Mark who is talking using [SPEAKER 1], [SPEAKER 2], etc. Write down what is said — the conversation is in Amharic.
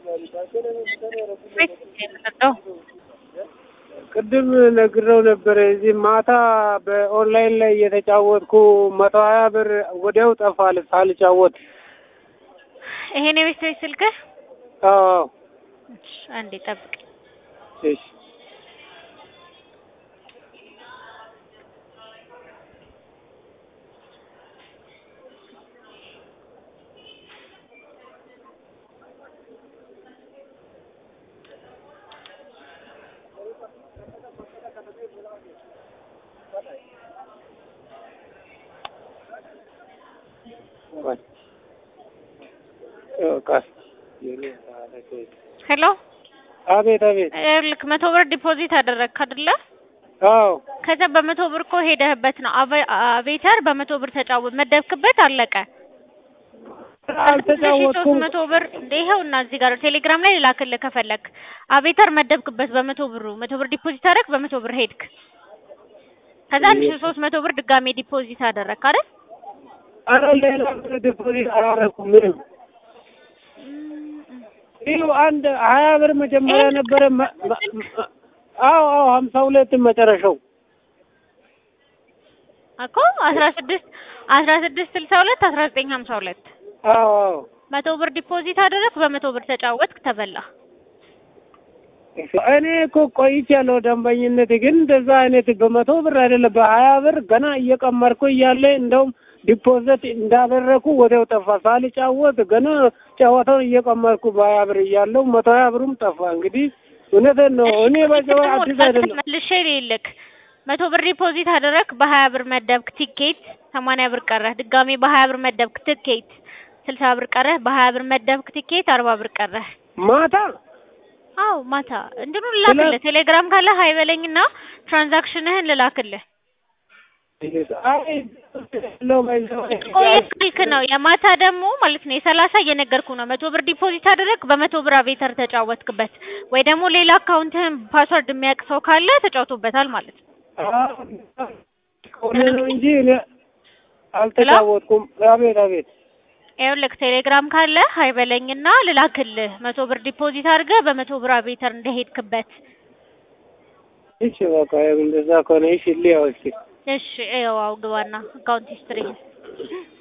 [SPEAKER 1] ቅድም ነግረው ነበረ። እዚህ ማታ በኦንላይን ላይ እየተጫወትኩ መቶ ሀያ ብር ወዲያው ጠፋል ሳልጫወት።
[SPEAKER 2] ይሄን የቤት ቤት ስልክህ?
[SPEAKER 1] አዎ
[SPEAKER 2] እሺ፣ አንዴ ጠብቅ።
[SPEAKER 1] እሺ
[SPEAKER 2] ሄሎ፣
[SPEAKER 1] አቤት አቤት።
[SPEAKER 2] ይኸውልህ መቶ ብር ዲፖዚት አደረግክ አይደለ?
[SPEAKER 1] አዎ
[SPEAKER 2] ከዛ በመቶ ብር እኮ ሄደህበት ነው አቬ- አቬተር በመቶ ብር ተጫወት መደብክበት፣ አለቀ። ሶስት
[SPEAKER 1] አልተጫወትኩም።
[SPEAKER 2] መቶ ብር እንደ ይኸውና እዚህ ጋር ቴሌግራም ላይ ላክልህ ከፈለክ። አቬተር መደብክበት በመቶ ብሩ መቶ ብር ዲፖዚት አደረግ፣ በመቶ ብር ሄድክ። ከዛ አንድ ሺህ ሶስት መቶ ብር ድጋሜ ዲፖዚት አደረግክ አይደል?
[SPEAKER 1] ኧረ ሌላ ብር ዲፖዚት አላደረኩም ምንም። ይኸው አንድ ሀያ ብር መጀመሪያ
[SPEAKER 2] ይሄን
[SPEAKER 1] ነበረ። መ- መ- መ- አዎ አዎ ሀምሳ ሁለት መጨረሻው
[SPEAKER 2] እኮ አስራ ስድስት አስራ ስድስት ስልሳ ሁለት አስራ ዘጠኝ ሀምሳ ሁለት
[SPEAKER 1] አዎ አዎ
[SPEAKER 2] መቶ ብር ዲፖዚት አደረግክ፣ በመቶ ብር ተጫወትክ፣ ተበላ።
[SPEAKER 1] እኔ እኮ ቆይቻለሁ ደንበኝነት፣ ግን እንደዛ አይነት በመቶ ብር አይደለም በሀያ ብር ገና እየቀመርኩ እያለ እንደውም ዲፖዚት እንዳደረኩ ወዲያው ጠፋ። ሳልጫወት ገና ጨዋታውን እየቀመርኩ በሀያ ብር እያለው መቶ ሀያ ብሩም ጠፋ። እንግዲህ እውነቴን ነው። እኔ በጨዋ አዲስ አይደለም።
[SPEAKER 2] መልሼ ልልክ መቶ ብር ዲፖዚት አደረግክ፣ በሀያ ብር መደብክ ቲኬት፣ ሰማንያ ብር ቀረህ። ድጋሜ በሀያ ብር መደብክ ቲኬት፣ ስልሳ ብር ቀረህ። በሀያ ብር መደብክ ቲኬት፣ አርባ ብር ቀረህ።
[SPEAKER 1] ማታ
[SPEAKER 2] አዎ ማታ እንትኑ ልላክልህ። ቴሌግራም ካለ ሀይ በለኝና ትራንዛክሽንህን ልላክልህ።
[SPEAKER 1] አይ ለው ባይዘው
[SPEAKER 2] ቆየ ስልክ ነው የማታ ደግሞ ማለት ነው የሰላሳ እየነገርኩ ነው። መቶ ብር ዲፖዚት አደረግ በመቶ ብር አቬተር ተጫወትክበት፣ ወይ ደግሞ ሌላ አካውንትህን ፓስወርድ የሚያውቅ ሰው ካለ ተጫውቶበታል ማለት ነው።
[SPEAKER 1] ከሆነ ነው እንጂ እኔ አልተጫወትኩም። አቤት አቤት
[SPEAKER 2] ይኸውልህ ቴሌግራም ካለ ሀይ በለኝና ልላክልህ። መቶ ብር ዲፖዚት አድርገህ በመቶ ብር አቬተር እንደሄድክበት።
[SPEAKER 1] እሺ በቃ እንደዛ ከሆነ እሺ ልያው እስኪ
[SPEAKER 2] እሺ ይኸው አው ግባና አካውንት ሂስትሪ